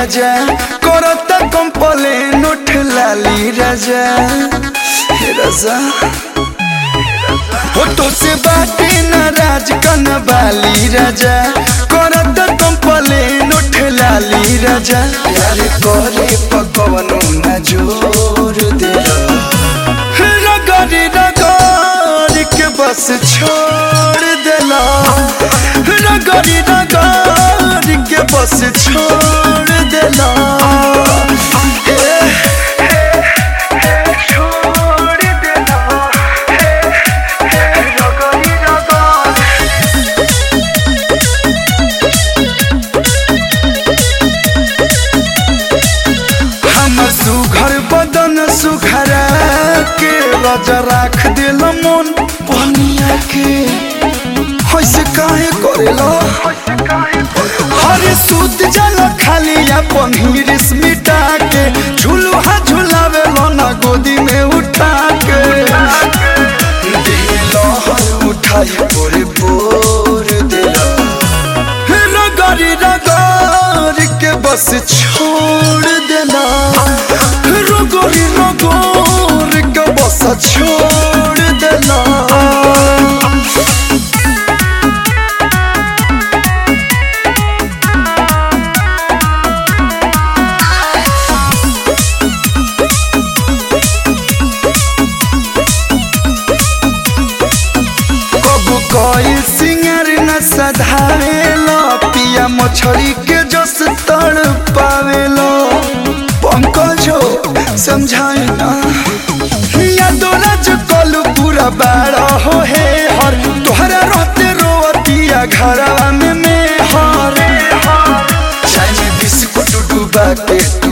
राजा करत कंप्लेन उठ लाली राजा हे राजा हो तो से बाटे नाराज कन बाली राजा करत कंप्लेन उठ लाली राजा प्यार करे पकवनो न जोर दे रगड़ी रगड़ के बस छोड़ देला रगड़ी रगड़ के बस छोड़ देला छोड़ देला रगड़ी रगड़ हमर सुघर बदन सुखरा के राजा राख दिल मन पनिया के होइसे काहे करेला हरे सूत जल खाली अपन हिरिस मिटा के झुलुहा झुलावे ना गोदी में उठा के दिल हर उठाई पोरे पोर दिला रगड़ी रगड़ के बस छोड़ देना रगड़ी रगड़ के बस छोड़ देना कबू कोई सिंगर न सधावेलो पिया मछली के जस तड़ पावेलो पंकजो समझाए ना या दोलज कलू पूरा बाड़ा हो हे हर तोहरा रहते रोतिया घरवा में में हर चाय में बिस्कुट डूबा के